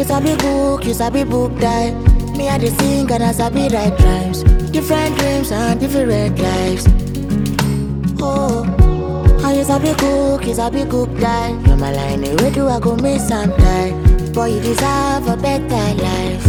sabi book, you sabi book die. Me I dey sing and I sabi write rhymes. Different dreams and different lives. Oh, how you sabi cook, you sabi cook die. You're my line, where do I go miss some time? Boy, you deserve a better life.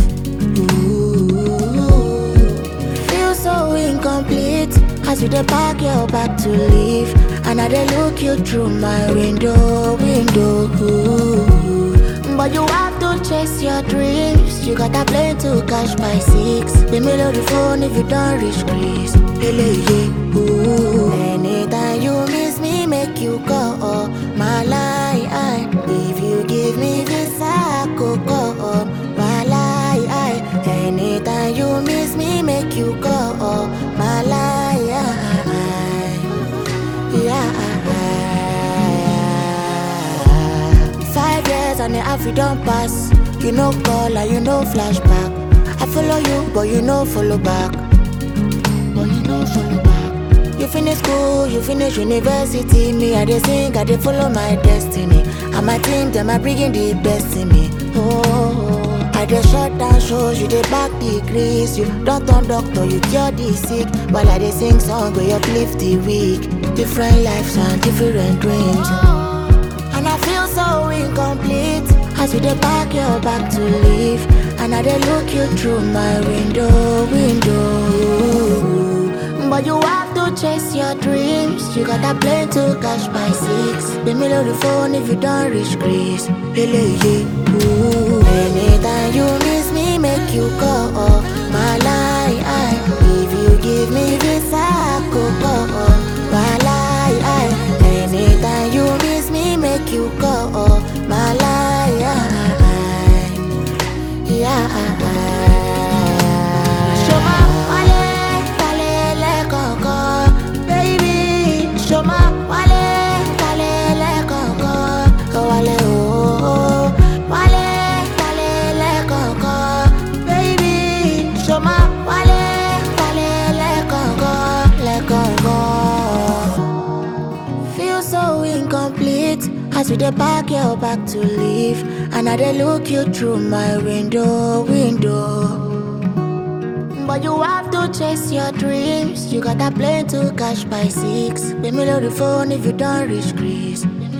Ooh, feel so incomplete as you dey pack your bag to leave, and I dey look you through my window, window. Ooh. But you have to chase your dreams. You got a plane to catch by six. The middle of the phone if you don't reach Greece. Hele, yeah, ooh. Anytime you miss me, make you go. Oh, my lie. If you give me this, I could go. Oh, my lie. Anytime you miss me, make you go. Oh, my lie. Yeah. Five years and the half you don't pass. You no call and you no flashback. I follow you, but you no follow back. But you no follow back. You finish school, you finish university. Me, I dey sing, I dey follow my destiny. And my team, them are bringing the best in me. Oh, I dey shut down shows, you dey back degrees. You don't turn doctor, you cure the sick. While I dey sing song, we uplift the weak. Different lives and different dreams. And I feel so incomplete as you dey pack your bag to leave. And I dey look you through my window, window. But you have to chase your dreams. You got a plane to catch by six. The middle of the phone if you don't reach Greece. Hele, yeah, ooh. Anytime you miss me, make you go. Oh, my lie. If you give me this, I could go. Oh, my lie. Anytime you miss me, make you go. Oh, my lie. Yeah. Shoma, wale, wale, le, koko, baby. Shoma, wale, wale, le, koko, wale, oh, oh. Wale, wale, le, koko, baby. Shoma, wale, wale, le, koko, le, koko. Feel so incomplete as you dey pack your bag to leave, and I dey look you through my window, window. But you have to chase your dreams. You got a plane to catch by six. The middle of the phone if you don't reach Greece.